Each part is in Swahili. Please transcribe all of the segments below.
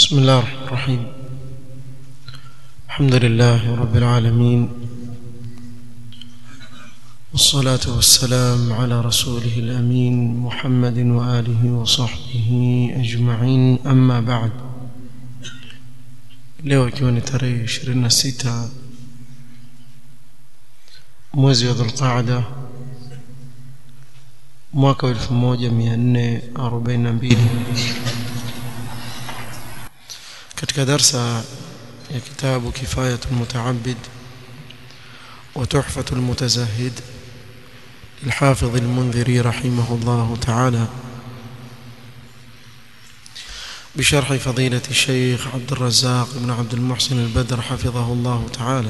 بسم الله الرحمن الرحيم الحمد لله رب العالمين والصلاة والسلام على رسوله الأمين محمد وآله وصحبه أجمعين أما بعد leo ikiwa ni tarehe 26 mwezi wa dhulqaada mwaka wa 1442 katika darsa ya kitabu kifayatu lmutaabid wa tuhfatu lmutazahid للحافظ المنذري رحمه الله تعالى بشرح فضيلة الشيخ عبد الرزاق بن عبد المحسن البدر حفظه الله تعالى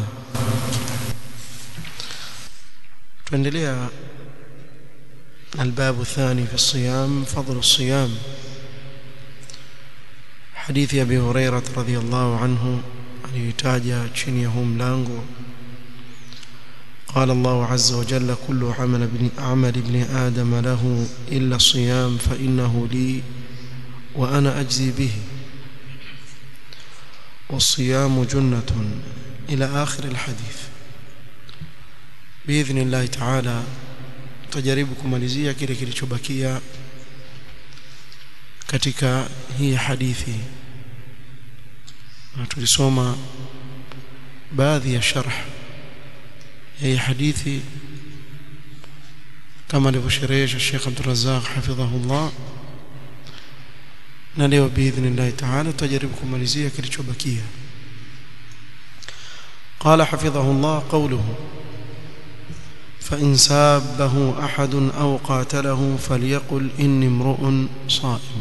tuendelea الباب الثاني في الصيام فضل الصيام حديث أبي هريرة رضي الله عنه aliyetaja chini ya huu mlango قال الله عز وجل كل عمل ابن عمل ابن آدم له إلا الصيام فإنه لي وأنا أجزي به والصيام جنة إلى آخر الحديث بإذن الله تعالى tajaribu kumalizia kile kilichobakia katika hii hadithi na tulisoma baadhi ya sharh ya hii hadithi kama alivyosherehesha Sheikh Abdul Razzaq hafidhahullah na leo biidhnillah taala tutajaribu kumalizia kilichobakia قال حفظه الله قوله فإن سابه أحد أو قاتله فليقل إني امرؤ صائم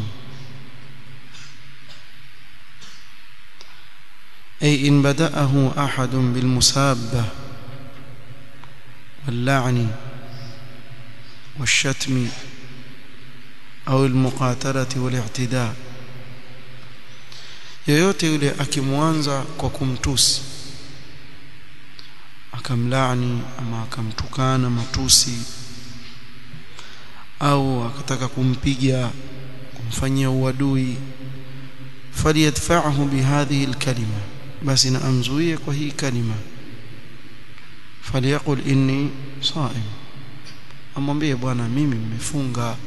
أي إن بدأه أحد بالمسابة واللعن والشتم أو المقاتلة والاعتداء yoyote yule akimwanza kwa kumtusi akamlaani ama akamtukana matusi au akataka kumpiga kumfanyia uadui faliyadfa'hu bihadhihi alkalima basi na amzuie kwa hii kalima faliyaqul inni sa'im amwambie bwana mimi nimefunga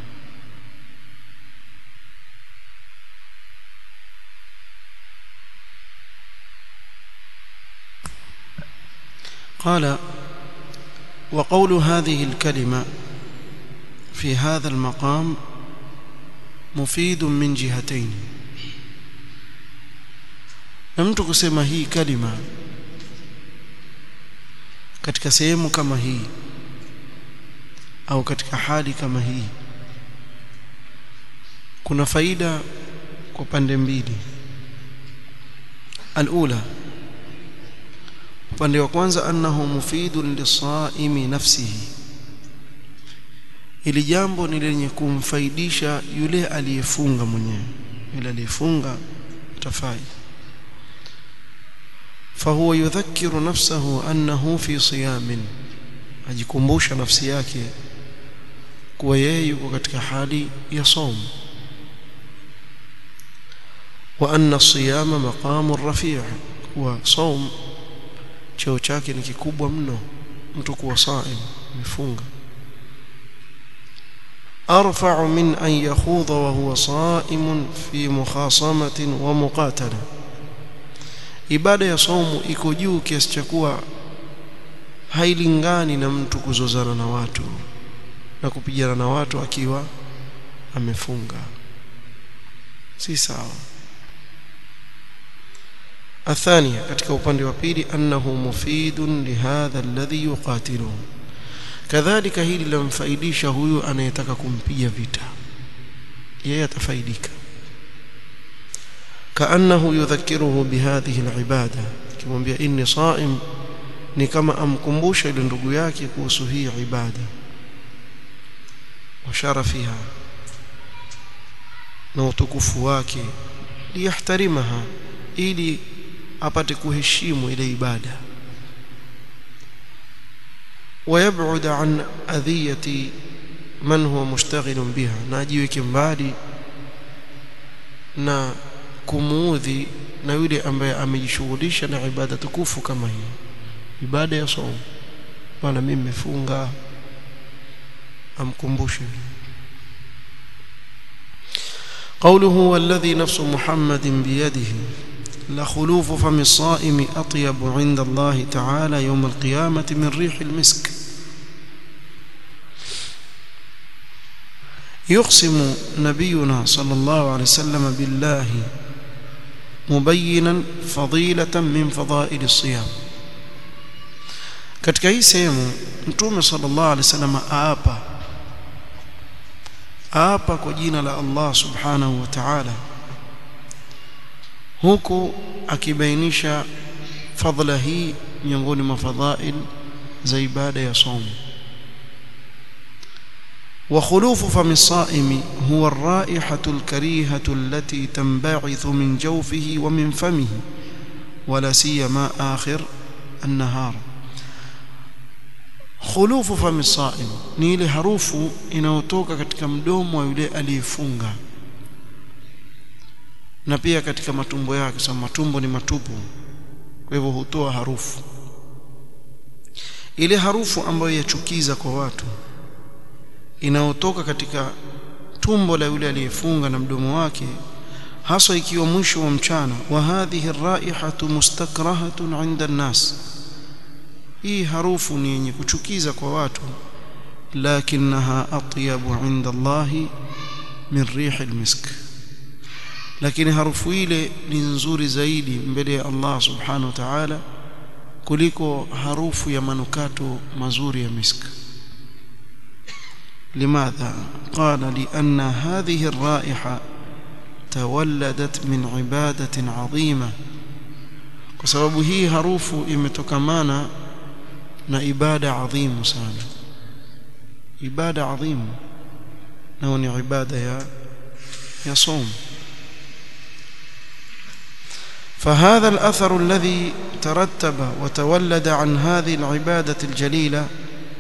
قال وقول هذه الكلمة في هذا المقام مفيد من جهتين mtu kusema hii kalima katika sehemu kama hii au katika hali kama hii kuna faida kwa pande mbili alula upande wa kwanza annahu mufidun lisaimi nafsihi ili jambo ni lenye kumfaidisha yule aliyefunga mwenyewe yule aliyefunga tafai فهو يذكر نفسه أنه في صيام ajikumbusha nafsi yake kuwa yeye yuko katika hali ya som wa anna siyama maqamu rafi' wa som cheo chake ni kikubwa mno mtu kuwa saim mifunga arfa'u min an yakhudha wa huwa sa'imun fi mukhasamatin wa muqatala ibada ya saumu iko juu kiasi cha kuwa hailingani na mtu kuzozana na watu na kupigana na watu akiwa amefunga si sawa الثانية katika upande wa pili annahu mufidun lihadha alladhi yuqatiluhu kadhalika hili lamfaidisha huyu anayetaka kumpiga vita yeye atafaidika kaannahu yudhakkiruhu bihadhihi alibada kimwambia inni saim ni kama amkumbusha ile ndugu yake kuhusu hii ibada wa sharafiha na utukufu wake liyahtarimaha ili apate kuheshimu ile ibada ويبعد عن أذية من هو مشتغل بها ناجيك mbali na kumuudhi na yule ambaye amejishughulisha na ibada tukufu kama hii ibada ya saumu bwana mimi nimefunga amkumbushe قوله والذي نفس محمد بيده لخلوف فم الصائم أطيب عند الله تعالى يوم القيامة من ريح المسك يقسم نبينا صلى الله عليه وسلم بالله مبينا فضيلة من فضائل الصيام katika hii sehemu mtume sallallahu alaihi wasallam aapa aapa kwa jina la Allah subhanahu wa ta'ala huku akibainisha fadhila hii miongoni mwa fadhail za ibada ya somo وخلوف فم الصائم هو الرائحة الكريهة التي تنبعث من جوفه ومن فمه ولا سيما آخر النهار khulufu fami saim ni ile harufu inayotoka katika mdomo wa yule aliyefunga na pia katika matumbo yake sababu matumbo ni matupu kwa hivyo hutoa harufu ile harufu ambayo yachukiza kwa watu inayotoka katika tumbo la yule aliyefunga na mdomo wake haswa ikiwa mwisho wa mchana wa hadhihi raihatu mustakrahatun 'inda an-nas hii harufu ni yenye kuchukiza kwa watu lakinaha atyabu inda Allah min rihi almisk lakini harufu ile ni nzuri zaidi mbele ya Allah subhanahu wa ta'ala kuliko harufu ya manukato mazuri ya misk لماذا قال لأن هذه الرائحة تولدت من عبادة عظيمة وسبب هي حروف imetokana na ibada adhimu sana ibada adhimu na ni ibada ya ya som فهذا الأثر الذي ترتب وتولد عن هذه العبادة الجليلة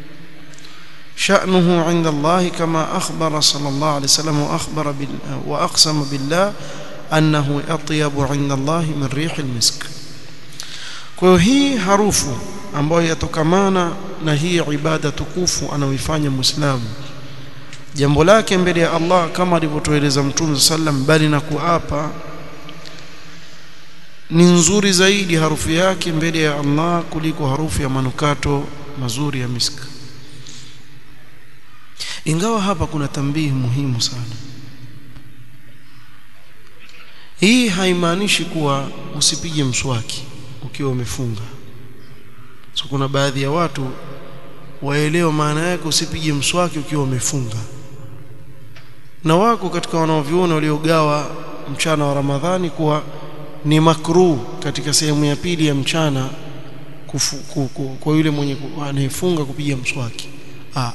شأنه عند الله كما أخبر صلى الله عليه وسلم وأخبر وأقسم بالله أنه أطيب عند الله من ريح المسك kwa hii harufu ambayo yatokamana na hii ibada tukufu anaoifanya muislamu jambo lake mbele ya Allah kama alivyotueleza Mtume sallam bali na kuapa ni nzuri zaidi harufu yake mbele ya Allah kuliko harufu ya manukato mazuri ya misk ingawa hapa kuna tambihi muhimu sana hii haimaanishi kuwa usipige mswaki ukiwa umefunga so kuna baadhi ya watu waelewa maana yake usipige mswaki ukiwa umefunga na wako katika wanaoviona waliogawa mchana wa Ramadhani kuwa ni makruh katika sehemu ya pili ya mchana kufu, ku, ku, kwa yule mwenye anayefunga kupiga mswaki ah,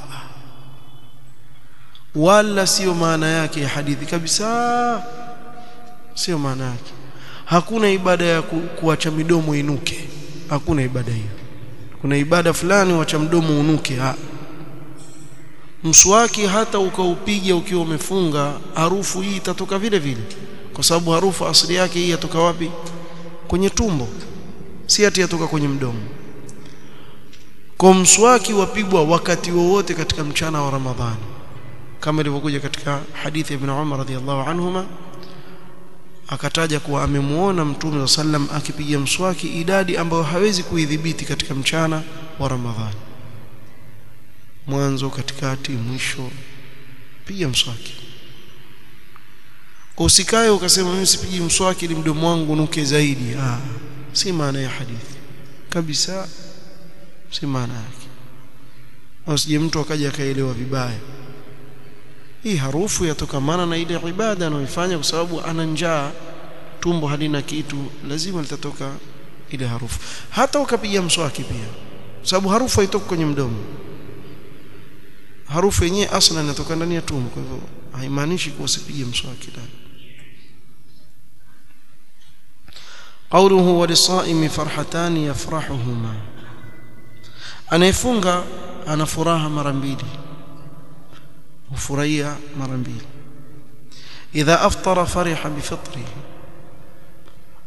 wala sio maana yake ya hadithi kabisa sio maana yake hakuna ibada ya ku, kuacha midomo inuke hakuna ibada hiyo kuna ibada fulani wacha mdomo unuke ha. mswaki hata ukaupiga ukiwa umefunga harufu hii itatoka vile vile kwa sababu harufu asili yake hii yatoka wapi kwenye tumbo si ati yatoka kwenye mdomo kwa mswaki wapigwa wakati wowote katika mchana wa Ramadhani kama ilivyokuja katika hadithi ya Ibn Umar radhiallahu anhuma akataja kuwa amemuona Mtume wa sallam akipiga mswaki idadi ambayo hawezi kuidhibiti katika mchana wa Ramadhani mwanzo katikati mwisho piga mswaki usikae ukasema mimi sipigi mswaki ili mdomo wangu nuke zaidi ah si maana ya hadithi kabisa si maana yake usije mtu akaja akaelewa vibaya hii harufu yatokamana na ile ibada anayoifanya kwa sababu ana njaa tumbo halina kitu lazima litatoka ile harufu hata ukapiga mswaki pia sababu harufu haitoki kwenye mdomo harufu yenyewe asla inatoka ndani ya tumbo kwa hivyo haimaanishi kuwa usipige mswaki ndani قوله وللصائم فرحتان يفرحهما anayefunga ana furaha mara mbili hufurahia mara mbili idha aftara fariha bifitri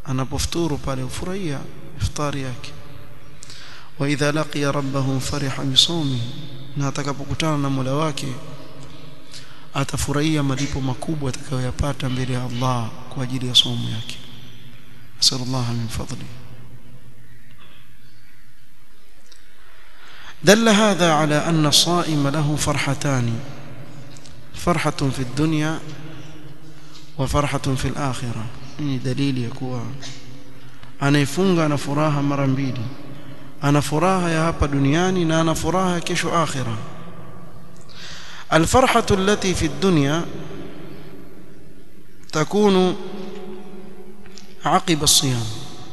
anapofuturu pale ufurahia iftari yake wa idha laqiya rabbahu fariha bisawmi na atakapokutana na Mola wake atafurahia malipo makubwa atakayoyapata mbele ya Allah kwa ajili ya somo yake sallallahu min fadli دل هذا على أن الصائم له فرحتان فرحة في الدنيا وفرحة في الآخرة ni dalili ya kuwa anayefunga ana furaha mara mbili ana furaha ya hapa duniani na ana furaha ya kesho akhira الفرحة التي في الدنيا تكون عقب الصيام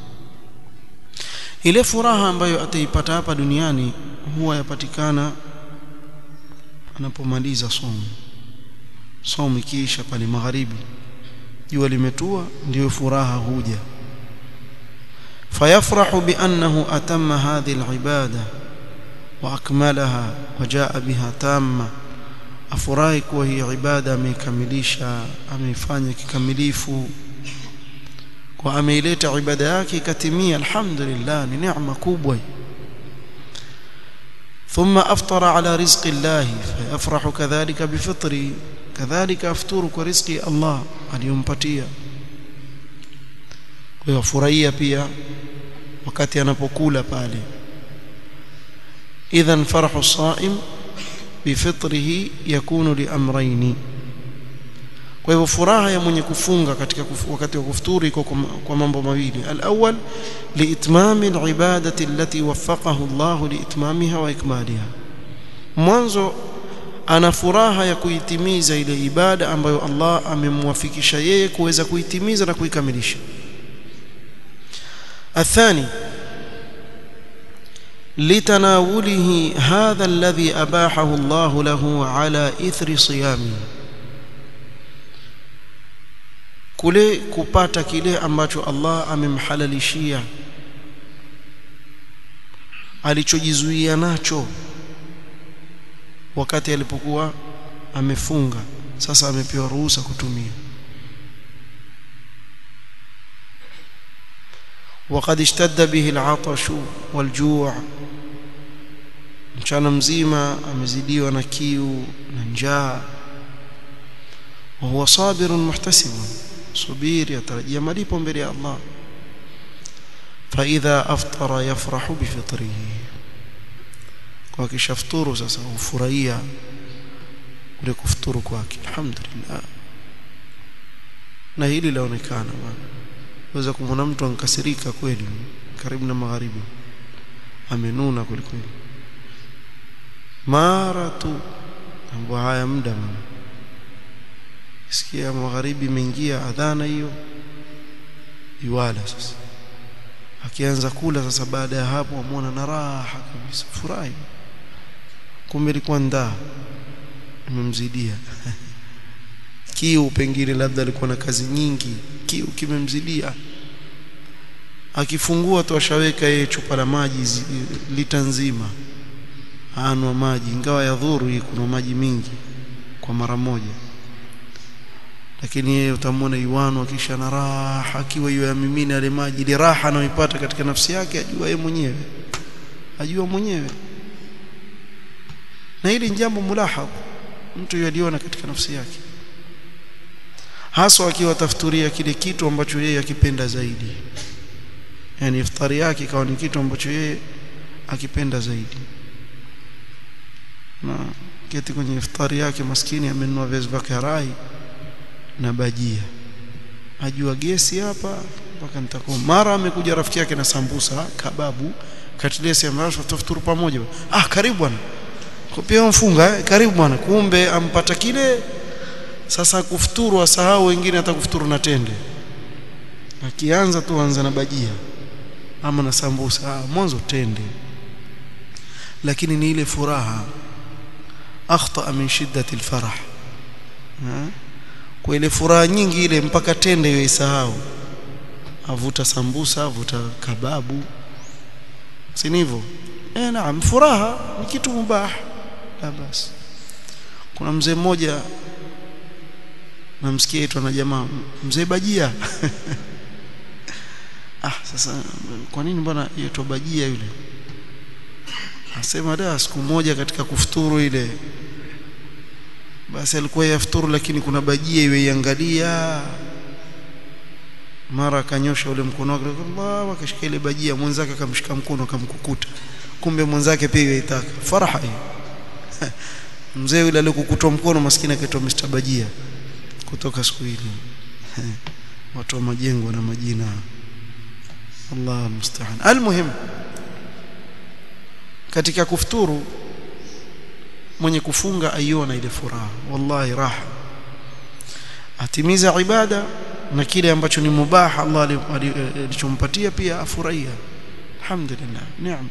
ile furaha ambayo ataipata hapa duniani huwa yapatikana anapomaliza somo somo ikiisha pale magharibi jua limetua ndio furaha huja fayafrahu biannahu atamma hadhihi alibada wa akmalaha wa jaa biha tamma afurahi kuwa hii ibada ameikamilisha ameifanya kikamilifu kwa ameileta ibada yake ikatimia alhamdulillah ni neema kubwa ثم أفطر على رزق الله فيفرح كذلك بفطري كذلك أفطر كرزق الله aliyompatia kwa hiyo furahia pia wakati anapokula pale idhan farhu saim bifitrihi yakunu liamraini kwa hivyo furaha ya mwenye kufunga katika kufu, wakati wa kufuturu iko kwa mambo mawili alawwal liitmami alibadati allati waffaqahu Allah liitmamiha wa ikmaliha mwanzo ana furaha ya kuitimiza ile ibada ambayo Allah amemwafikisha yeye kuweza kuitimiza na kuikamilisha athani لتناوله هذا الذي أباحه الله له على إثر صيامه kule kupata kile ambacho Allah amemhalalishia alichojizuia nacho wakati alipokuwa amefunga sasa amepewa ruhusa kutumia وقد اشتد به العطش والجوع mchana mzima amezidiwa na kiu na njaa وهو صابر محتسب صبير يترجى malipo mbele ya Allah فإذا أفطر يفرح بفطره kwa kishafuturu sasa ufurahia ule kufuturu kwake alhamdulillah na hili laonekana bwana waweza kumwona mtu ankasirika kweli karibu na magharibi amenuna kweli kweli mara tu mambo haya muda mama sikia magharibi imeingia adhana hiyo iwala sasa akianza kula sasa baada ya hapo amwona na raha kabisa furahi kumbe ilikuwa ndaa imemzidia kiu pengine labda alikuwa na kazi nyingi kiu kimemzidia akifungua tu ashaweka yeye chupa la maji lita nzima anwa maji ingawa ya dhuru hii kuna maji mingi kwa mara moja lakini yeye utamwona iwano kisha na raha akiwa hiyo ya mimina yale maji ile raha anayoipata katika nafsi yake ajua yeye mwenyewe ajua mwenyewe na hili ni jambo mulahadh mtu yaliona katika nafsi yake haswa akiwa tafuturia kile kitu ambacho yeye akipenda zaidi yani iftari yake ikawa ni kitu ambacho yeye akipenda zaidi na keti kwenye iftari yake maskini amenunua viazi vya karai na bajia ajua gesi hapa mpaka nitakuwa mara amekuja rafiki yake na sambusa kababu katilesi ambayo tutafuturu pamoja ah karibu bwana pia mfunga eh? karibu bwana kumbe ampata kile sasa kufuturu asahau wengine hata kufuturu na tende akianza tu anza na bajia ama na sambusa ah, mwanzo tende lakini ni ile furaha akhta min shiddati alfarah kwa ile furaha nyingi ile mpaka tende hiyo isahau avuta sambusa avuta kababu si hivyo eh naam furaha ni kitu mubah la basi kuna mzee mmoja namsikia itwa na jamaa mzee bajia ah sasa kwa nini bwana yaitwa bajia yule asema da siku moja katika kufuturu ile basi alikuwa yafuturu lakini kuna bajia iwe iangalia mara akanyosha ule mkono wake Allah akashika ile bajia mwenzake akamshika mkono akamkukuta kumbe mwenzake pia yaitaka faraha hiyo mzee yule aliyokukutwa mkono maskini akaitwa Mr Bajia kutoka siku ile watu wa majengo na majina Allah musta'an almuhim katika kufuturu mwenye kufunga aiona ile furaha wallahi raha atimiza ibada na kile ambacho ni mubah Allah alichompatia pia afurahia alhamdulillah neema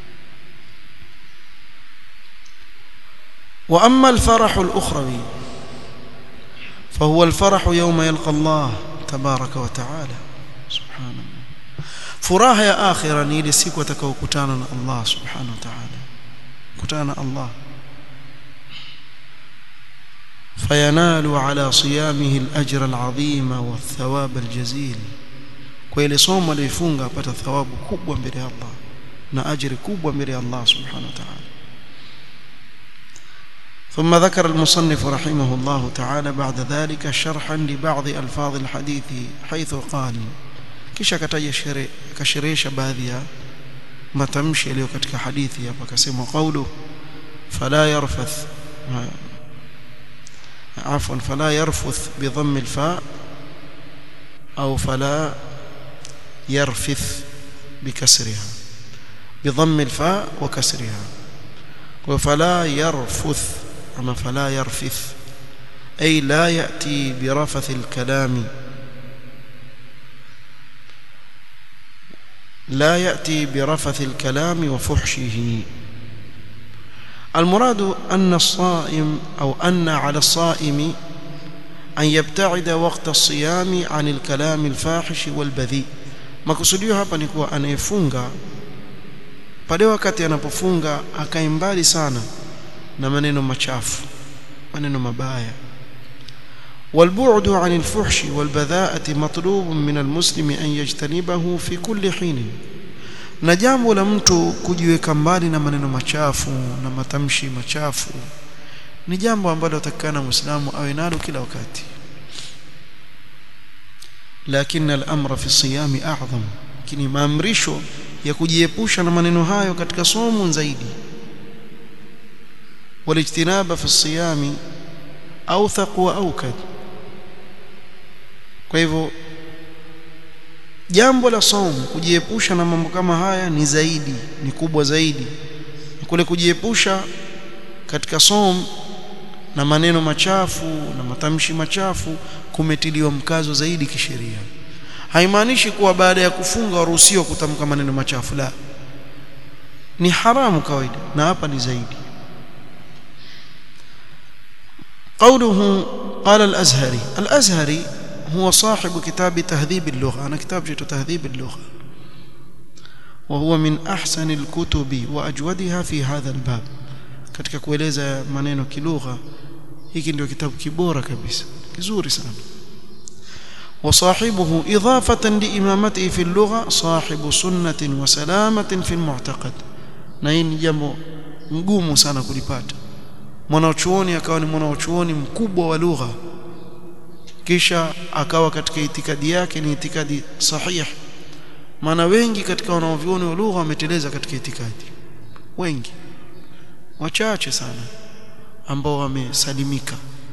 واما الفرح الاخروي فهو الفرح يوم يلقى الله تبارك وتعالى سبحان الله furaha ya akhira ni ile siku atakayokutana na Allah subhanahu wa ta'ala kutana na Allah فينال على صيامه الأجر العظيم والثواب الجزيل kwa ile somo aliyofunga apata thawabu kubwa mbele ya Allah na ajiri kubwa mbele ya Allah subhanahu wa ta'ala ثم ذكر المصنف رحمه الله تعالى بعد ذلك شرحا لبعض ألفاظ الحديث حيث قال kisha akataja akasherehesha baadhi ya matamshi yaliyo katika hadithi hapa akasema qawlu fala yarfath عفوا فلا يرفث بضم الفاء أو فلا يرفث بكسرها بضم الفاء وكسرها وفلا يرفث أما فلا يرفث أي لا يأتي برفث الكلام لا يأتي برفث الكلام وفحشه المراد أن الصائم أو أن على الصائم أن يبتعد وقت الصيام عن الكلام الفاحش والبذيء makusudio hapa ni kuwa anayefunga pale wakati anapofunga akae mbali sana na maneno machafu maneno mabaya والبعد عن الفحش والبذاءة مطلوب من المسلم أن يجتنبه في كل حين na jambo la mtu kujiweka mbali na maneno machafu na matamshi machafu ni jambo ambalo atakana muislamu awe nalo kila wakati lakini al-amra fi siyami a'zam kini maamrisho ya kujiepusha na maneno hayo katika somo zaidi walijtinaba fi siyami awthaq wa awkad kwa hivyo jambo la somo kujiepusha na mambo kama haya ni zaidi ni kubwa zaidi kule kujiepusha katika somo na maneno machafu na matamshi machafu kumetiliwa mkazo zaidi kisheria haimaanishi kuwa baada ya kufunga waruhusiwa kutamka maneno machafu la ni haramu kawaida na hapa ni zaidi قوله قال الأزهري الأزهري هو صاحب كتاب تهذيب اللغة أنا كتاب جيت تهذيب اللغة وهو من أحسن الكتب وأجودها في هذا الباب katika kueleza maneno kilugha hiki ndio kitabu kibora kabisa kizuri sana وصاحبه إضافة لإمامته في اللغة صاحب سنة وسلامة في المعتقد na hii ni jambo ngumu sana kulipata mwanachuoni akawa ni mwanachuoni mkubwa wa lugha kisha akawa katika itikadi yake ni itikadi sahih maana wengi katika wanaovioni wa lugha wameteleza katika itikadi wengi wachache sana ambao wamesalimika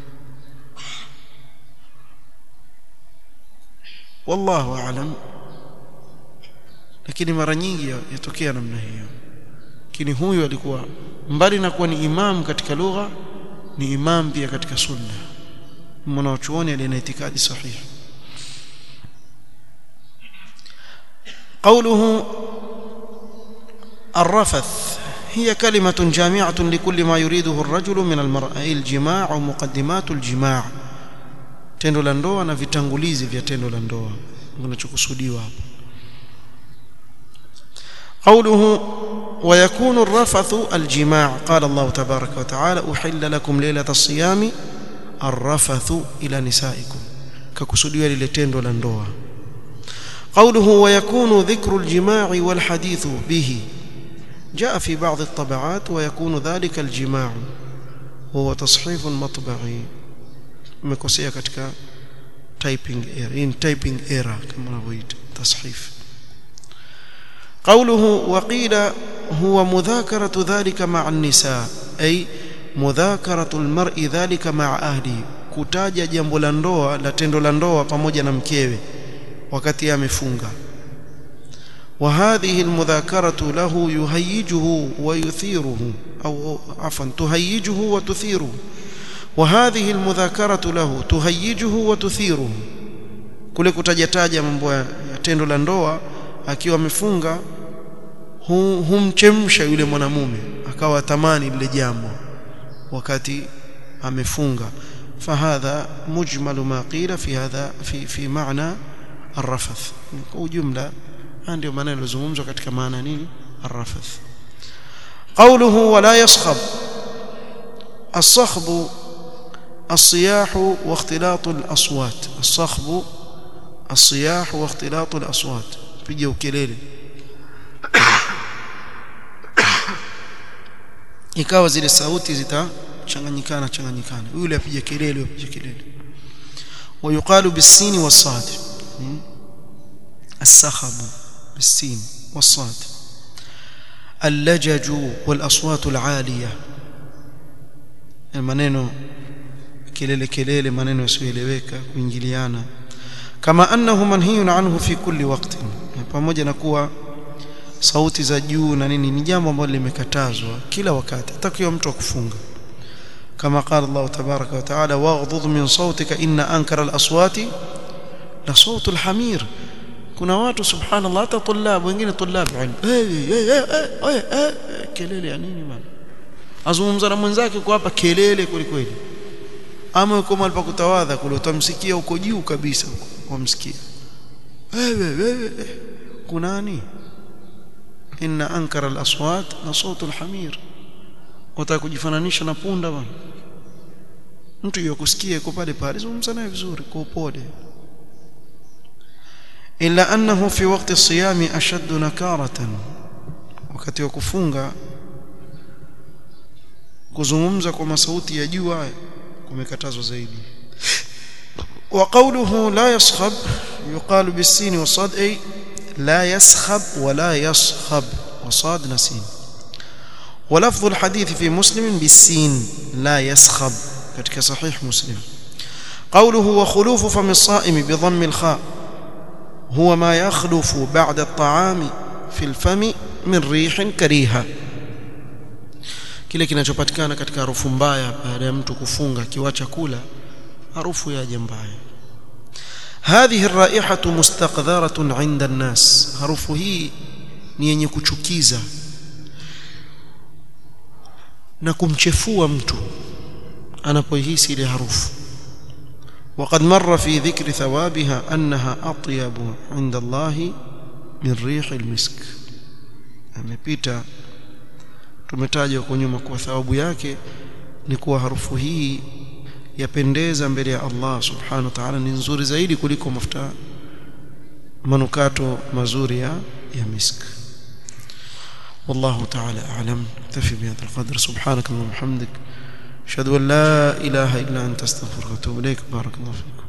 wallahu aalam lakini mara nyingi yatokea namna hiyo lakini huyu alikuwa mbali na kuwa ni imam katika lugha ni imam pia katika sunna mwanachuoni aliye na itikadi sahihi قوله الرفث هي كلمة جامعة لكل ما يريده الرجل من المرأة الجماع ومقدمات الجماع tendo la ndoa na vitangulizi vya tendo la ndoa kinachokusudiwa hapa قوله ويكون الرفث الجماع قال الله تبارك وتعالى أحل لكم ليلة الصيام الرفث إلى نسائكم ككسوديwa lile tendo la ndoa قوله ويكون ذكر الجماع والحديث به جاء في بعض الطبعات ويكون ذلك الجماع وهو تصحيف مطبعي مكوسيا katika typing error in typing error kama wanavyoita تصحيف قوله وقيل هو مذاكرة ذلك مع النساء أي مذاكرة المرء ذلك مع أهله kutaja jambo la ndoa la tendo la ndoa pamoja na mkewe wakati amefunga وهذه المذاكرة له يهيجه ويثيره أو عفوا تهيجه وتثيره وهذه المذاكرة له تهيجه وتثيره kule kutajataja mambo ya tendo la ndoa akiwa amefunga humchemsha yule mwanamume akawa tamani lile jambo wakati amefunga فهذا مجمل ما قيل في هذا في في معنى الرفث وجمله ndio maana yalozungumzwa katika maana nini الرفث قوله ولا يصخب الصخب الصياح واختلاط الأصوات الصخب الصياح واختلاط الأصوات piga ukelele ikawa zile sauti zitachanganyikana changanyikana yule apige kelele apige kelele ويقال بالسين والصاد السخب بالسين والصاد اللجج والأصوات العالية المنينو kelele kelele maneno yasiyoeleweka kuingiliana kama annahu manhiyun anhu fi kulli waqtin pamoja na kuwa sauti za juu na nini ni jambo ambalo limekatazwa kila wakati hata mtu akufunga kama qala Allah tabaraka wa taala waghdud min sautika inna ankara al-aswati la sautu al-hamir kuna watu subhanallah hata tulab wengine tulab ilmu kelele ya nini bana azungumza na mwenzake kwa hapa kelele kweli kweli ama uko mahali pa kutawadha kule utamsikia uko juu kabisa wamsikia wewe wewe kunani inna ankara al-aswat la sautu al-hamir wataka kujifananisha na punda bwana mtu yokusikia yuko pale pale zungumza naye vizuri kwa upole illa annahu fi waqti as-siyam ashadd nakaratan wakati wa kufunga kuzungumza kwa masauti ya juu haya kumekatazwa zaidi وقوله لا يصخب يقال بالسين والصاد أي لا يسخب ولا يصخب وصاد نسين ولفظ الحديث في مسلم بالسين لا يسخب كتك صحيح مسلم قوله وخلوف فم الصائم بضم الخاء هو ما يخلف بعد الطعام في الفم من ريح كريهة kile kinachopatikana katika harufu mbaya baada ya mtu kufunga kiwacha kula harufu yaje mbaya هذه الرائحة مستقذرة عند الناس harufu hii ni yenye kuchukiza na kumchefua mtu anapohisi ile harufu وقد مر في ذكر ثوابها أنها أطيب عند الله من ريح المسك amepita tumetaja kwa nyuma kwa thawabu yake ni kuwa harufu hii yapendeza mbele ya Allah subhanahu wa ta'ala ni nzuri zaidi kuliko mafuta manukato mazuri ya ya misk والله تعالى أعلم اكتفي بهذا القدر سبحانك اللهم وبحمدك أشهد أن لا إله إلا أنت استغفرك وأتوب إليك بارك الله فيكم